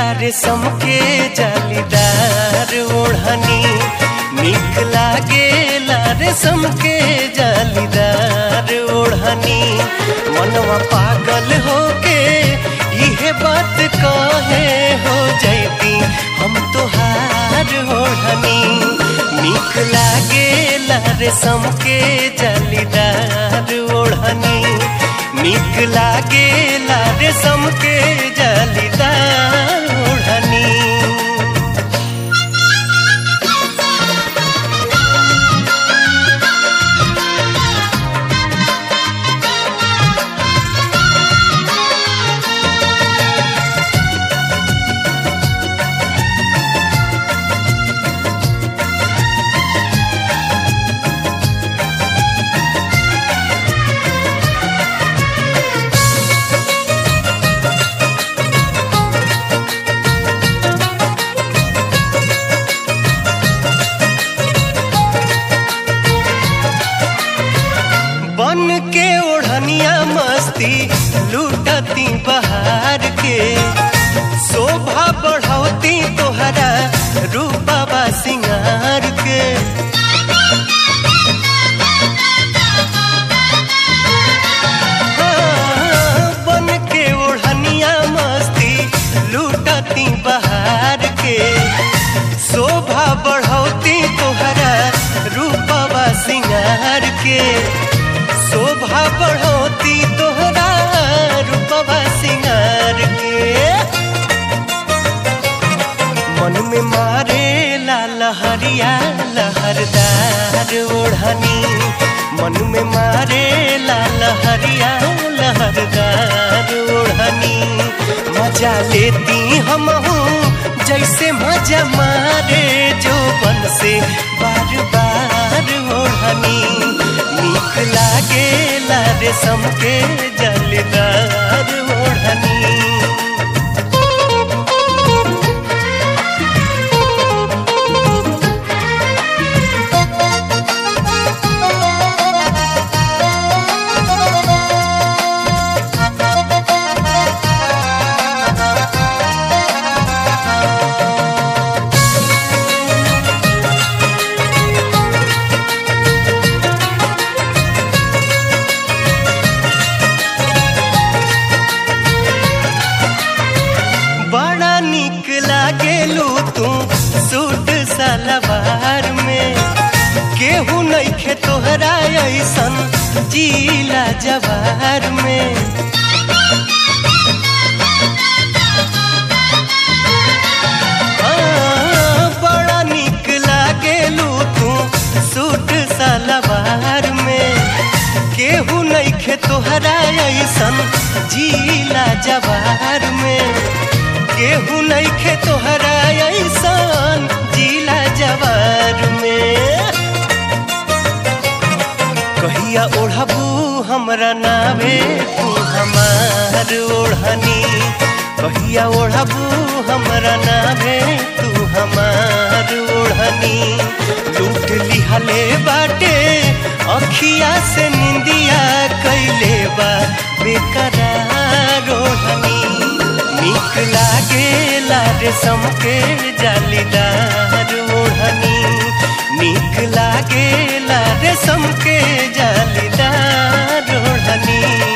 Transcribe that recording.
रेशम के जालीदार ओढ़नी निक लागेला रेशम के जालीदार ओढ़नी मनवा पागल होके इहे बात कहे हो जैती हम तोहार ओढ़नी निक लागेला रेशम के जालीदार ओढ़नी निक लागेला रेशम के जालीदार ओढ़नी बन के ओढ़निया मस्ती लूटती बहार के शोभा बढ़ौती तोहरा रूपा सिंगार के हाँ, बन के ओढ़निया मस्ती लूटती बहार के शोभा बढ़ौती तोहरा रूपवा सिंगार के शोभा बढ़ौती तोहरा रूपवा सिंगार के मन में मारे ला लहरिया लहरदार ओढ़नी मन में मारे ला लहरिया लहरदार ओढ़नी मजा लेती हम जैसे मजा मारे जो बन से बार बार ओढ़नी निक लागेला रेशम के जलदार ओढ़नी बड़ा निक लागेलू तू सूट सलवार में केहू नइखे तोहरा ऐसन जीला जवार में हाँ, बड़ा निक लागेलू तू सूट सलवार में केहू नइखे तोहरा ऐसन जीला जवार में केहू नइखे तोहरा ऐसन जीला जवार में कहिया ओढ़बू हमरा नावे तू हमार ओढ़नी कहिया ओढ़बू हमरा नावे तू हमार ओढ़नी लूट लिहले बाटे अखिया से निंदिया कैले बा बेकरार ओढ़नी निक लागेला रेशम के जालीदार ओढ़नी निक लागेला रेशम के जालीदार ओढ़नी